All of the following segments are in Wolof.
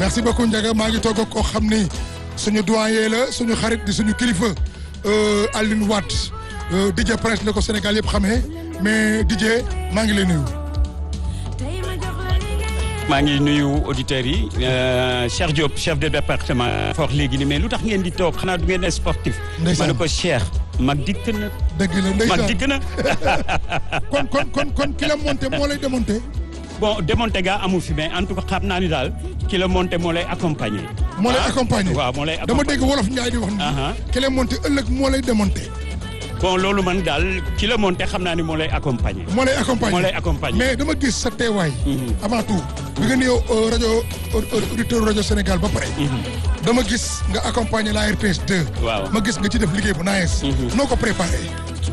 merci beaucoup Ndiaga maa ngi toog ak koo xam ni suñu doyen la suñu xarit di suñu kilifa Alioune Wade DJ Prince ne ko Sénégal yëpp xamee mais DJ maa ngi lay nuyu. maa ngi nuyu auditeurs yi Cheikh Diop chef de département. foox léegi ni mais lu tax ngeen di toog xanaa du ngeen sportif. ndeysaan ma ne ko Cheikh mag dikk na. dëgg la ndeysaan mag dikk na. kon kon kon kon ki la monté moo lay démonté. bon démonté ga amu fi mais en tout cas xam naa ni daal ki la monté moo lay accompagner. moo lay accompagner waaw moo lay dama accompagner dégg wolof Njaay di wax ni. Aha. ki la monté ëllëg moo lay démonté. bon loolu man daal ki la monté xam naa ni moo lay accompagner. moo lay accompagner moo lay accompagner. mais dama gis sa teewaay. avant tout bi nga nuyoo rajo auditeur rajo Sénégal ba pare. dama gis nga accompagner la RTS 2. Waaw. ma gis nga ci def liggéey bu nice. noo ko préparé.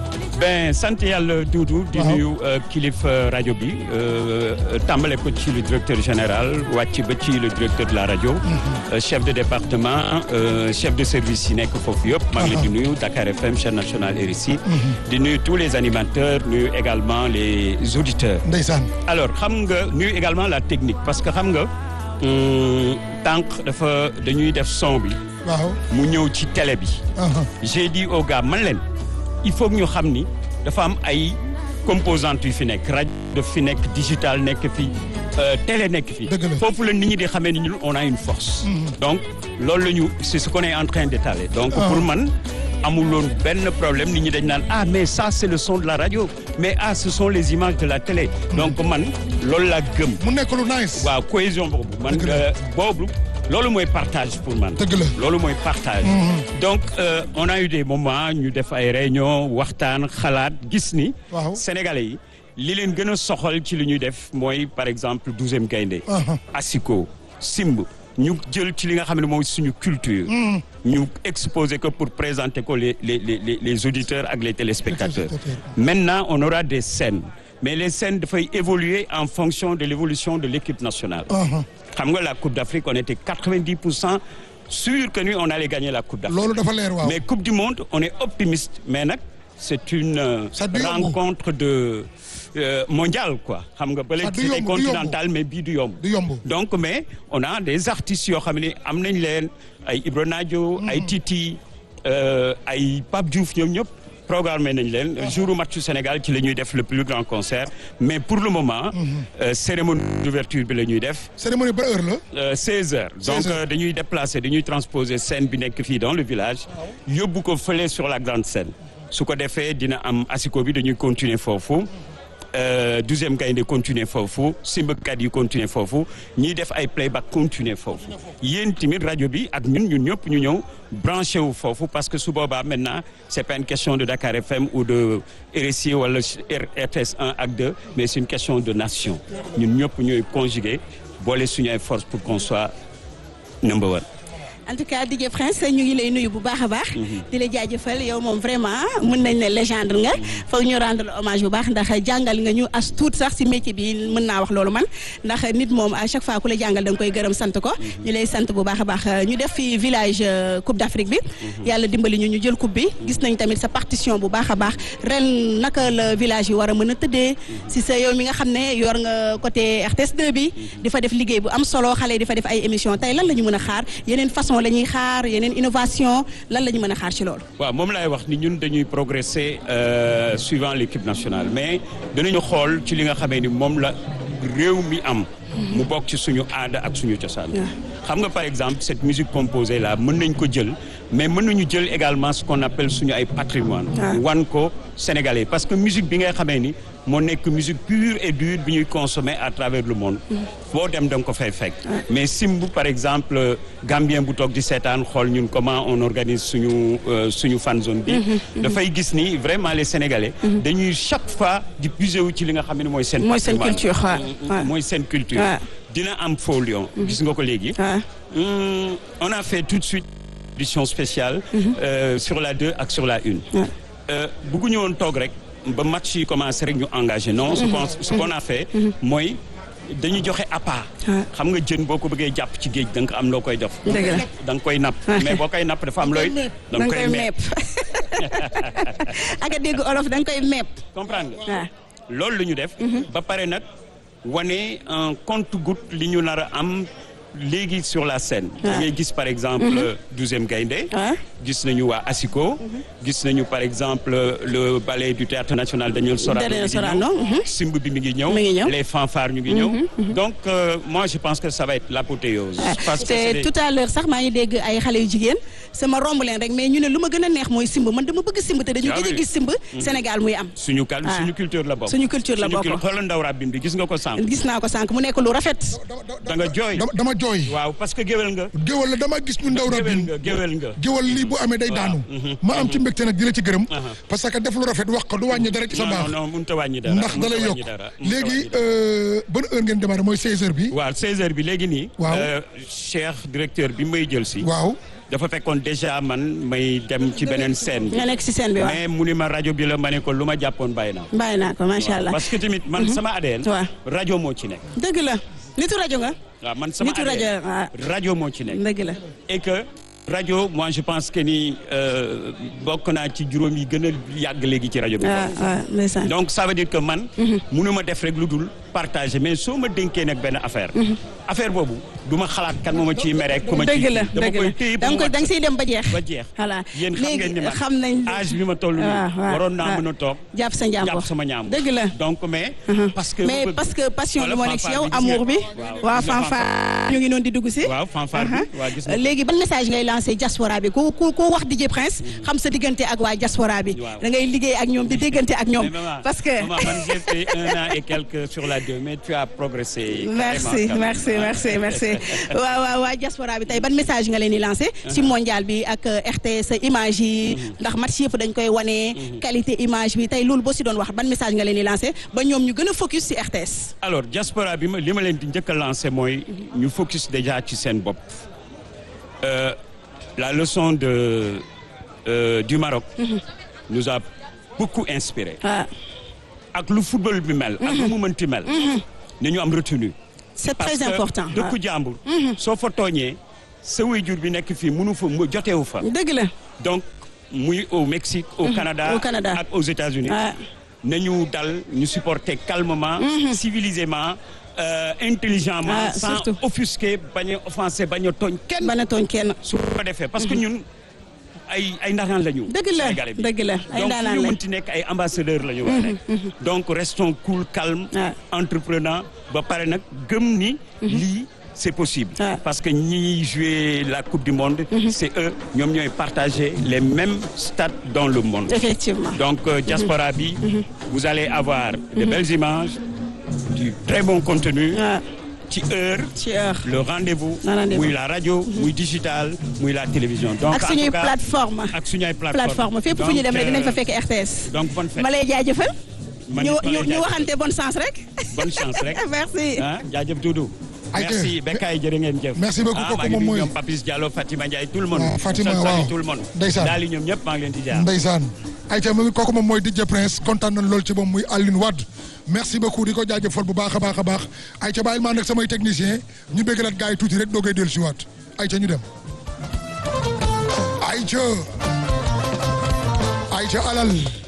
ben sant yàlla Doudou di Waaw. nuyu euh, kilifa rajo bi euh, tàmbale ko ci le directeur général wàcc ba ci le directeur de la rajo euh, chef de département euh, chef de service yi nekk foofu yëpp maa ngi leen di nuyu Dakar FM chaîne nationale RSI di nuyu tous les animateurs nuyu également les auditeurs Ndeysaan. alors xam nga nuyu également la technique parce que xam nga hum, tànk dafa dañuy def son bi waaw. mu ñëw ci télé bi aha. j'ai dit aux gars man leen il faut que ñu xam ni dafa am ay composantes yu fi nekk rajo daf fi nekk digital nekk fi euh, télé nekk fi Dëgg la. foofu la nit ñi di xamee ni ñun on a une force donc loolu la ñu c'est ce qu'on est en train d'étaler donc Ah. pour man amuloon benn problème nit ñi dañ naan ah mais ça c'est le son de la radio mais ah ce sont les images de la télé donc man loolu laa gëm mu nekk lu nice. waaw cohésion boobu man Dëgg la. euh, boobu loolu mooy partage pour man Dëgg la. loolu mooy partage donc euh, on a eu des moments ñu def ay réunion waxtaan xalaat gis ni Waaw. sénégalais yi li leen gën a soxal ci li ñuy def mooy par exemple douzième gaynde Aha. asiko simb ñu jël ci li nga xam ne mooy suñu culture ñu exposer ko pour présenter ko les les les les auditeurs ak les téléspectateurs téléspectateurs. maintenant on aura des scènes mais les scènes dafay évoluer en fonction de l'évolution de l'équipe nationale aha. xam nga la Coupe d'Afrique on était 90 pour cent sûr que nous on allait gagner la Coupe d'Afrique loolu dafa leer waaw. mais Coupe du Monde on est optimiste mais nag c'est une euh, Ça du yomb. rencontre de euh, mondiale quoi xam nga bële Ça du c'était yomb, du continental mais bii du yomb du yomb. donc mais on a des artistes yoo xam ne am nañ leen ay Ibro Nadio ay Titi euh, ay Pape Diouf ñoom ñëpp programmé nañ leen jour match du Sénégal ci la ñuy def le plus grand concert mais pour le moment euh, cérémonie d'ouverture bi la ñuy def cérémonie ba heure la. Euh, 16 heures donc 16 heures. euh, dañuy déplacer dañuy transposer scène bi nekk fii dans le village yóbbu ko fële sur la grande scène su ko defee dina am asiko bi dañuy continuer foofu euh, douzième gaynde continuer foofu simbakat yi continuer foofu ñiy def ay playback continuer foofu yéen tamit rajo bi ak ñun ñun ñëpp ñu ñëw branché wu foofu parce que su boobaa maintenant c'est pas une question de Dakar FM ou de RSI wala RTS 1 ak 2 mais c'est une question de nation ñun ñëpp ñooy conjuguer boole suñu ay force pour qu'on soit number one en tout cas DJ Prince ñu ngi lay nuyu bu baax a baax. di la jaajëfal yow moom vraiment mën nañ ne légende nga. foog ñu rendre le hommage bu baax ndax jàngal nga ñu as tuut sax si métier bi mën naa wax loolu man ndax nit moom à chaque fois ku la jàngal da nga koy gërëm sant ko. ñu lay sant bu baax a baax ñu def fi village euh, Coupe d'Afrique bi. yàlla dimbali ñu ñu jël coupe bi gis nañ tamit sa partition bu baax a baax ren naka la village yi war a mën a tëddee si sa yow mi nga xam ne yor nga côté RTS 2 bi. di fa def liggéey bu am solo xale yi di fa def ay émission tey lan la ñu mën a xaar yeneen façon la ñuy xaar yeneen innovation lan la ñu mën a xaar ci loolu. waaw moom laay wax ni ñun dañuy progresser euh, suivant l'équipe nationale mais danañu xool ci li nga xamee ni moom la réew mi am mu bokk ci suñu aada ak suñu cosaan xam nga par exemple cette musique composée là mën nañ ko jël mais mën nañu jël également ce qu'on appelle suñu ay patrimoine Ah. wan ko sénégalais parce que musique bi ngay xamee ni moo nekk musique pure et dure bi ñuy consommer à travers le monde foo dem da nga ko fay fekk mais simb par exemple gambien bu toog di seetaan xool ñun comment on organise suñu euh, suñu fan zone bi dafay gis ni vraiment les sénégalais dañuy chaque fois di puiser wu ci li nga xam ne mooy seen mooy seen patrimoine. culture waaw waaw. mooy seen culture Ouais. dina am faux lion gis nga ko léegi waaw. Hum, on a fait tout de suite une édition spéciale euh, sur la 2 ak sur la 1 Ouais. bëgguñu woon toog rek ba match yi commencé rek ñu engagé non ce qu'on ce qu'on a fait mooy dañu joxe appât Ouais. xam nga jën boo ko bëggee jàpp ci géej da nga ko am loo koy def Dëgg la. da nga koy napp mais boo koy napp dafa am looy da da nga koy mepp ak a dégg olof da nga koy mepp comprendre nga waaw. loolu la ñu def ba pare nag wane un compte-goutte li ñu nar a am léegi sur la scène. Ouais. da ngay gis par exemple douzième gaynde Ouais. gis nañu waa ASICO. gis nañu par exemple le ballet du théâtre national Daniel Sorano. Daniel mi ngi Sorano, ñëw. mhm. simb bi mi ngi ñëw. Mi ngi ñëw. les fanfares ñu ngi ñëw. donc euh, moi je pense que ça va être l'apothéose. parce que c'est te des- tout à l'heure sax maa ngi dégg ay xale yu jigéen sama romb leen rek mais ñu ne lu ma gën a neex mooy simb man dama bëgg simb te dañu Ah gëj a oui. gis simb Sénégal muy am suñu kal Ah. suñu culture la bokk. Suñu culture la Suñu bokk. cul- xoolal ndaw rabbin bi gis nga ko sànq. gis naa ko sànq mu nekk lu rafet da nga jooy. dama dama jooy waaw parce que géwél nga. géwal la dama gis ñu ndaw géwél rabin nga géwél nga. géwal lii bu amee day daanu ma am ci mbégte nag di la ci gërëm Aha. parce que def lu rafet wax ko du wàññi dara ci sa non baax non non mënut a wàññi dara. ndax da mënut a lay wàññi yokk dara, mënut a léegi wàññi dara. euh, ban heure ngeen démarré mooy 16h bi waaw 16h bi léegi nii. Waaw. euh, Cheikh directeur bi may jël si. waaw dafa fekkoon déjà man may dem ci beneen scène bi. nga nekk si scène bi waaw mais mu ni ma rajo bi la ma ne ko lu ma jàppoon bàyyi naa. bàyyi naa ko macha allah parce que tamit man sama ADN. Waaw. rajo moo ci nekk. dëgg la nitu rajo nga waaw man sama Nitu rajo, ADN waaw. rajo moo ci nekk. dëgg la et que rajo moi je pense que ni euh, bokk naa ci juróom yi gën a yàgg léegi ci rajo bi. waaw waaw ndeysaan donc ça veut dire que man. mënu ma def rek lu dul partager mais soo ma dénkee nag benn affaire. affaire boobu du ma xalaat kan moo ma ciy mere ku ma ciy dëgg la dama dëgg koy la téye da ba nga mu koy da nga mat siy dem ba jeex ba jeex. voilà yéen xam ngeen ni man xam nañ âge bi ma toll nii. waaw waaw waroon naa waaw. mën a toog. jàpp sa njàmbur jàpp sama ñaam. dëgg la donc mais. parce que mais bëgg- parce que passion bi Wala moo nekk si fanfare yow bi gis amour bi nga- waaw, waa gis nga fanfare ñu ngi noonu di dugg si waaw fanfare bi waa gis nga. léegi ban message ngay lancé diaspora bi ku ku ku wax DJ Prince xam sa diggante ak waa diaspora bi Waaw. da ngay liggéey ak ñoom di déggante ak ñoom Mais maman, parce que maman, man j'ai fait un an et quelques sur la deux mais tu as progressé. merci carrément, quand même. merci merci merci waaw waaw waa diaspora bi tey ban message nga leen di lancé si mondial bi ak euh, RTS image yi ndax match yëpp dañ koy wane qualité image bi tey loolu boo si doon wax ban message nga leen di lancé ba ñoom ñu gën a focus si RTS alors diaspora bi ma li ma leen di njëkk a lancé mooy ñu focus déjà ci seen bopp Euh, la leçon de euh, du Maroc nous a beaucoup inspiré waaw ak lu football bi mel ak lu mu mënti mel na ñu am retenu c'est parce très que important dëkku jàmbur soo fa tooñee sa waajur bi nekk fii mënu fa mu jotewu fa dëgg la donc muy au Mexique au Canada Au Canada. ak aux États-Unis waaw nañu dal ñu supporter calmement civilisement euh, intelligemment Ah, sans surtout. offusquer bañ a offenser bañ a tooñ kenn ban a tooñ kenn su ko defee parce que ñun ay ay ndaanaan la ñu dëgg la Sénégalais bi. dëgg la ay donc ndaanaan fu ñu lañ mënti nekk ay ambassadeurs la ñu war a nekk donc restons cool calme Ah. entreprenant ba pare nag gëm ni lii c'est possible Ah. parce que ñi jouer la coupe du monde c'est eux ñoom ñooy partager les mêmes stades dans le monde effectivement donc euh, diaspora bi vous allez avoir de belles images du très bon contenu waaw ci heure ci heure le rendez-vous Le rendez-vous. muy la radio muy digital muy la télévision donc ak en suñuy tout cas, plateforme ak suñuy plateforme plateforme fépp fu ñu dem rek dinañ fa fekk RTS donc bonne fête ma lay jaajëfal Man ñu it ma lay ñu ñu jaajëfal. waxante bonne chance rek bonne chance rek merci ah jaajëf Doudou Aïcha. merci Bekay jërë ngeen jëf Merci beaucoup, ah kooku maa ngi moom nuyu mooy- ñoom Papis Diallo Fatima Ndiaye tout le monde waaw, Fatima, Sall Sall, waaw. tout le monde Ndeysaan. daal di ñoom ñëpp maa ngi leen di jaar Ndeysaan ayca mu kooku moom mooy DJ Prince kontaan nañ lool ci moom muy Aline Wade merci beaucoup di ko jaajëfal bu baax a baax a baax ayca bàyyil maa nag samay technicien ñu bëggalaat gars yi tuuti rek doogay dellu si waat ayca ñu dem ayca ayca alal